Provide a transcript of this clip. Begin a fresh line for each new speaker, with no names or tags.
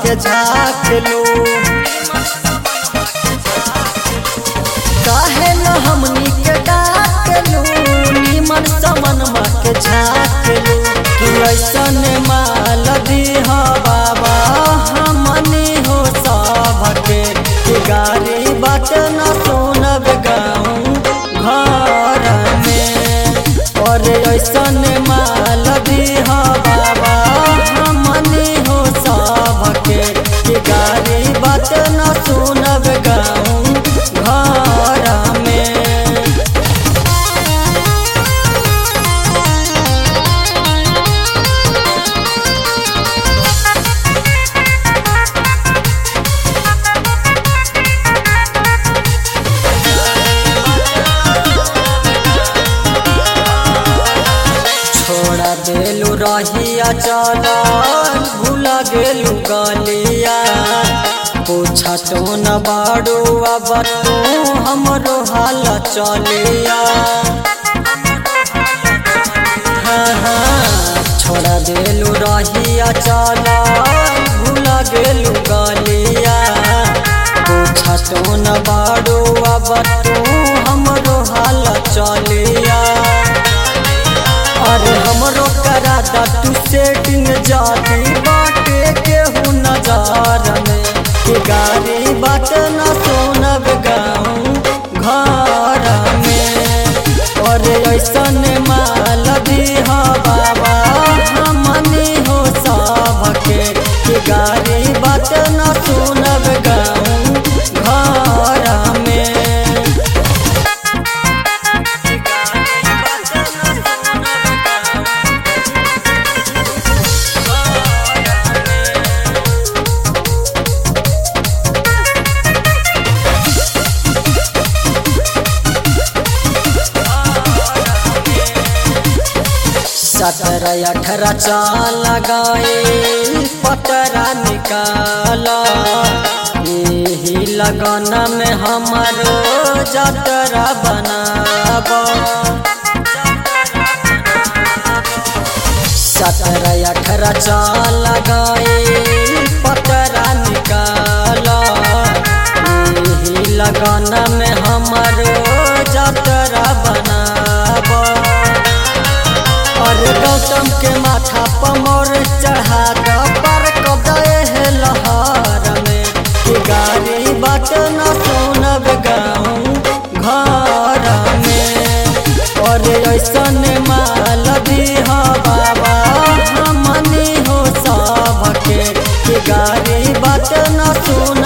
के झाँक लो काहे न हमनी के डाक लो निमन समनमा के झाँक लो कि ऐसन माल दीह बाबा हमनी हो सबके कि गाड़ी बाट न सुनब गाँव घर में और ऐसन माल दीह बाबा हमनी हो सबके कि गाड़ी बाट न सुनब गाँव घर में छोड़ा देलू रहिया चल भूला गेलू गलिया पूछा तो न बाड़ू अब तू हमरो हाल चलिया हाँ हाँ छोड़ा देलू रहिया चल भूला गेलू गलिया पूछा तो न बाड़ू अब तू हमरो हाल चलिया अरे हमरो करा दा तू सेटिंग जाती बाटे केहू नजार में कि गाड़ी बाट न सोनब गाँव घर में अरे ऐसन माल दीह बाबा हमनी हो सबके कि गाड़ी बाट न सोनब गाँव घर में सत्रह अठारह चाल लगाए पतरा निकाला यही लगन में हमारो जतरा बनाब सत्रह अठारह चाल लगाए पतरा निकाला यही लगन में हमारो जतरा बनाब और गौतम के माथा पर मोर चढ़ा द पर कदे है लहर में कि गाड़ी बाट न सुनब गाँव घर में और ऐसन माल दीह बाबा हमनी हो सबके कि गाड़ी बाट न सुन